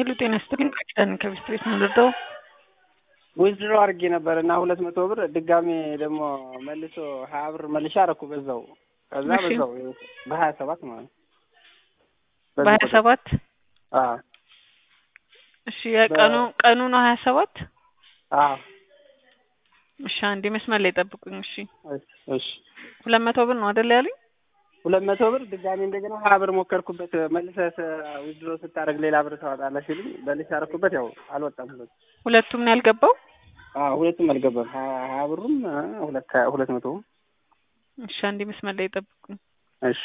ሄሎ ጤና ይስጥልኝ ኪዳን ከቤስት ቤት ነው ልርዳው? ዊዝድሮ አድርጌ ነበር እና ሁለት መቶ ብር ድጋሜ ደግሞ መልሶ ሀያ ብር መልሻ አደረኩ በዛው ከዛ እሺ። በዛው በሀያ ሰባት ማለት ነው። በዚህ በሀያ ቁጥር። ሰባት አዎ እሺ የቀኑ ቀኑ ነው ሀያ ሰባት አዎ እሺ አንዴ መስመር ላይ ጠብቁኝ እሺ እሺ እሺ ሁለት መቶ ብር ነው አይደል ያሉኝ ሁለት መቶ ብር ድጋሜ እንደገና ሀያ ብር ሞከርኩበት መልሰህ ዊዝድሮ ስታደርግ ሌላ ብር ታወጣለህ ሲሉኝ መልሼ አደረኩበት ያው አልወጣም ሁለት ሁለቱም ነው ያልገባው አዎ ሁለቱም አልገባም ሀያ ሀያ ብሩም አ፣ ሁለት ሁለት መቶ እሺ አንዴ መስመር ላይ ጠብቁኝ እሺ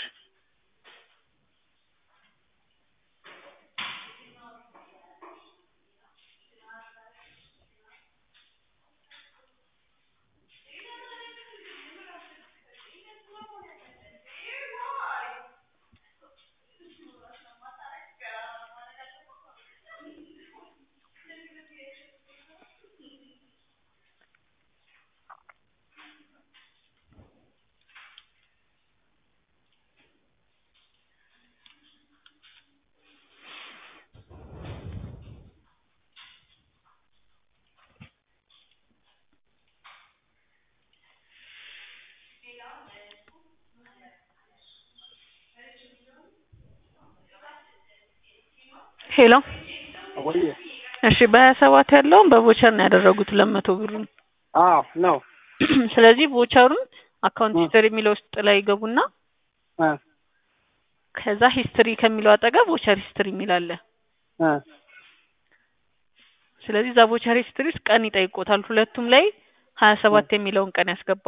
ሄሎ ወይ እሺ በሀያ ሰባት ያለውን በቮቸር ነው ያደረጉት ሁለት መቶ ብሩን አዎ ነው ስለዚህ ቮቸሩን አካውንት እ። ሂስትሪ የሚለው ውስጥ ላይ ይገቡና አ ከዛ ሂስትሪ ከሚለው አጠገብ ቮቸር ሂስትሪ የሚል አለ አ ስለዚህ እዛ ቮቸር ሂስትሪ ውስጥ ቀን ይጠይቆታል ሁለቱም ላይ ሀያ ሰባት የሚለውን ቀን ያስገባል